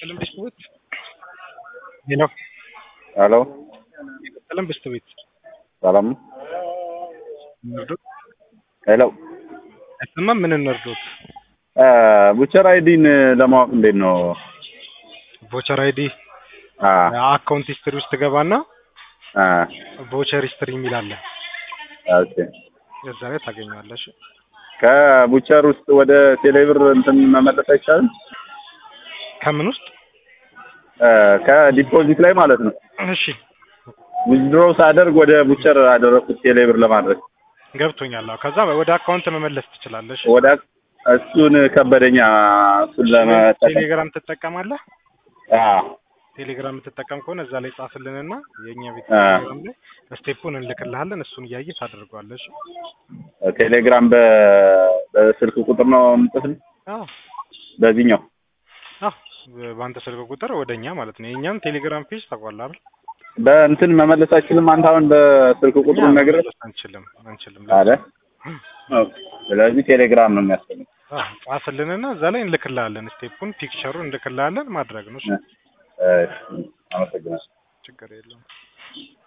የቀለም ብስት ቤት ሄሎ ሄሎ የቀለም ብስት ቤት ሰላም ነው? እንርዶት ሄሎ አይሰማም። ምን እንርዶት? ቡቸር አይዲን ለማወቅ እንዴት ነው? ቮቸር አይዲ አ አካውንት ሂስትሪ ውስጥ ገባና አ ቮቸር ሂስትሪ የሚል አለ። ኦኬ እዛ ላይ ታገኘዋለሽ። ከቡቸር ውስጥ ወደ ቴሌብር እንትን መመለስ አይቻልም? ከምን ውስጥ? አ ከዲፖዚት ላይ ማለት ነው። እሺ ዊዝድሮ ሳደርግ ወደ ቡቸር አደረኩት ቴሌብር ለማድረግ ገብቶኛል። አዎ፣ ከዛ ወደ አካውንት መመለስ ትችላለሽ። ወደ እሱን ከበደኛ እሱን ለመጠቀም ቴሌግራም ትጠቀማለህ? አ ቴሌግራም የምትጠቀም ከሆነ እዛ ላይ ጻፍልንና የእኛ ቤት አ ቴሌግራም ላይ ስቴፑን እንልክልሃለን። እሱን እያየ ታደርገዋለሽ። ቴሌግራም በ በስልክ ቁጥር ነው የምጽፍልኝ አዎ በዚህኛው አዎ፣ በአንተ ስልክ ቁጥር ወደኛ ማለት ነው። የእኛም ቴሌግራም ፔጅ ታውቃለህ አይደል? በእንትን መመለስ አይችልም። አንተ አሁን በስልክ ቁጥሩ እኛ ነግረህ መመለስ አንችልም አንችልም። አለ። ኦኬ። ስለዚህ ቴሌግራም ነው የሚያስፈልግ። አዎ ጻፍልንና እዛ ላይ እንልክልሃለን። ስቴፑን ፒክቸሩን እንልክልሃለን። ማድረግ ነው። እሺ፣ እሺ፣ አመሰግናለሁ። ችግር የለውም።